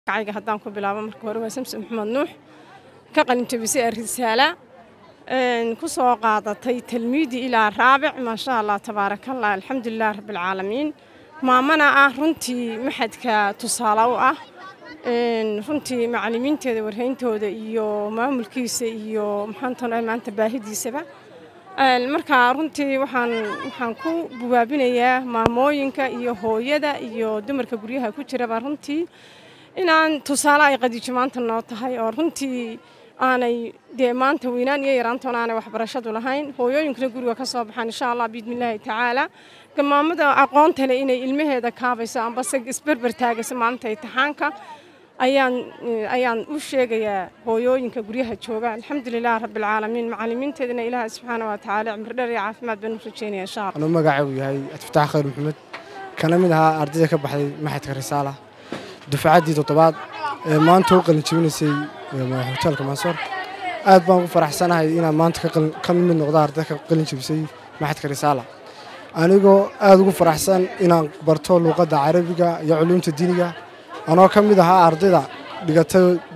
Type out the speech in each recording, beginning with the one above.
magacayga haddaan ku bilaabo marka hore waa samsom maxamed nuux ka qalinjabisay arisaala ku soo qaadatay talmiidi ilaa raabic maasha allah tabaarakallah alxamdulilah rabbilcaalamiin maamana ah runtii maxadka tusaale u ah runtii macalimiinteeda warhayntooda iyo maamulkiisa iyo maxaantan maanta baahidiisaba marka runtii waxaan waxaan ku bubaabinayaa maamooyinka iyo hooyada iyo dumarka guryaha ku jiraba runtii inaan tusaale ay qadiijo maanta noo tahay oo runtii aanay dee maanta weynaan iyo yaraantoona aanay waxbarashadu lahayn hooyooyinkuna guriga ka soo baxaan insha allah biidnillaahi tacaala gamaamada aqoonta leh inay ilmaheeda kaabayso ambase isberber taagayso maalinta imtixaanka ayaan ayaan u sheegayaa hooyooyinka guryaha jooga alxamdulilah rabbilcaalamiin macalimiinteedana ilaaha subxaana wa tacaala cimri dheer iyo caafimaad baan u rajeynaya insha allah anuu magacaygu yahay adfataax khayr maxamed kana mid ahaa ardayda ka baxday maxadka risaala dufcaddii toddobaad ee maanta u qalin jebinaysay hoteelka mansoor aad baan ugu faraxsanahay inaan maanta ka mid noqdo arday ka qalin jebisay maxadka risaala anigoo aad ugu faraxsan inaan barto luuqadda carabiga iyo culuumta diiniga anoo ka mid ahaa ardayda dhigata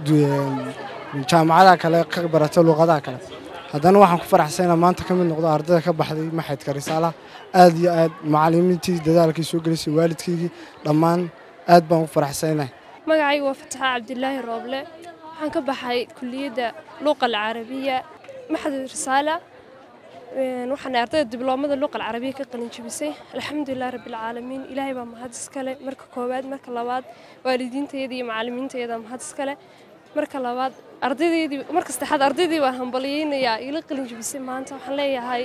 jaamacadaha kale ka barata luuqadaha kale haddana waxaan ku faraxsan inaan maanta ka mid noqdo ardayda ka baxday maxadka risaala aad iyo aad macalimiintii dadaalkii soo gelisay waalidkaygii dhammaan aad baan ugu faraxsanahay magacaygu waa fataxa cabdilaahi rooble waxaan ka baxay kuliyadda luuqa alcarabiya maxad risaala waxaan ardayda dibloomada luuqa alcarabiya ka qalin jebisay alxamdulilah rabbilcaalamiin ilaahay baa mahad iskale marka koowaad marka labaad waalidiintayada iyo macalimiintayada mahad iskale marka labaad ardaydeydii marka saddexaad ardaydii baan hambalyeynayaa ila qalin jebisay maanta waxaan leeyahay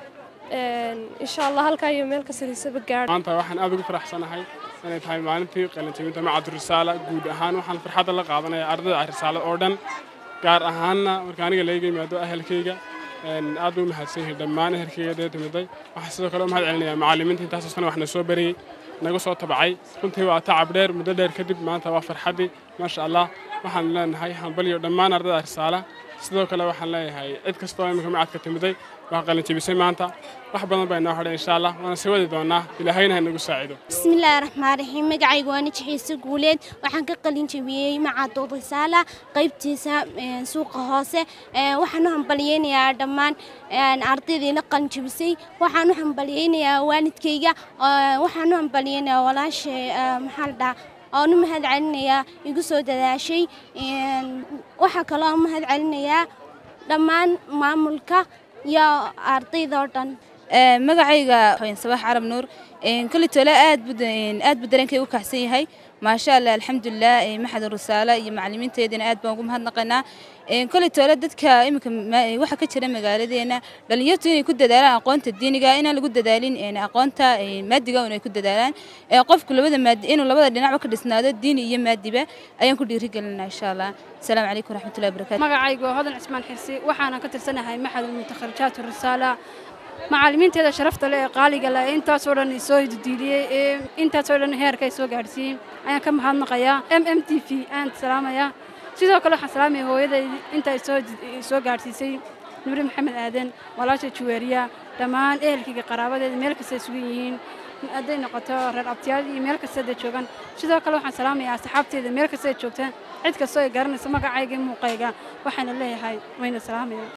insha allah halkaa iyo meel ka sariisaba gaadh maanta waxaan aad ugu faraxsanahay inay tahay maalintii qalinjebinta macad risaala guud ahaan waxaan farxadda la qaadanaya ardayda risaala oo dhan gaar ahaanna marka aniga layga yimaado ahelkayga aad buu mahadsan yahay dhammaan ehelkayga dee timiday waxaan sidoo kale u mahad celinayaa macallimiinta intaasoo sana wax na soo bariyey naga soo tabacay runtii waa tacab dheer muddo dheer kadib maanta waa farxaddii maasha allah waxaan leenahay hambalyo dhammaan ardayda risaala sidoo kale waxaan leeyahay cid kastoo imika macadka timiday waa qalin jebisay maanta wax badan baa inoo hadhay insha allah waana sii wadi doonaa ilaahayna ha nagu saacido bismillaahi raxmaan raxiim magacaygu waa najixiise guuleed waxaan ka qalin jebiyey macado risaala qaybtiisa suuqa hoose waxaan u hambalyeynayaa dhammaan ardaydii la qalin jebisay waxaan u hambalyeynayaa waalidkayga waxaan u hambalyeynayaa walaashay maxaa la dhahaa oon u mahad celinayaa igu soo dadaashay waxaa kaloo mahad celinayaa dhammaan maamulka iyo ardaydoo dhan magacayga sabax carab nuur kuli tole aad aad buu dareenkay u kaxsan yahay maasha allah alxamdulilah maxad risaala iyo macalimiinteedina aad baan ugu mahadnaqaynaa kuli tole dadka iminka waxa ka jira magaaladeena dhalinyartu inay ku dadaalaan aqoonta diiniga inaan lagu dadaalin aqoonta maadiga inay ku dadaalaan qofku labada maadi inuu labada dhinacba ka dhisnaado diini iyo maadiba ayaan ku dhiirigelinaa insha allah asalaamu calaykum waraxmatullahi wabarakatu magacaygu waa hodan cismaan xirsi waxaana ka tirsanahay maxad mutakharijaat risaala macalimiinteeda sharafta leh ee qaaliga leh ee intaasoo dhan soo hididiiliyey ee intaasoo dhan heerka ay soo gaadhsiiyey ayaan ka mahadnaqayaa m m t v ayaan salaamayaa sidoo kale waxaan salaamaya hooyaday inta ay soo soo gaadhsiisay nuri maxamed aadan walaasha juweeriya dhammaan ehelkayga qaraabadeeda meel kasta ay sugan yihiin hadday noqoto reer abtiyaal iyo meel kasta ay joogaan sidoo kale waxaan salaamayaa asxaabteeda meel kasta ay joogtaan cid kastoo ay garanayso magacayga muuqayga waxaana leeyahay wayna salaamaya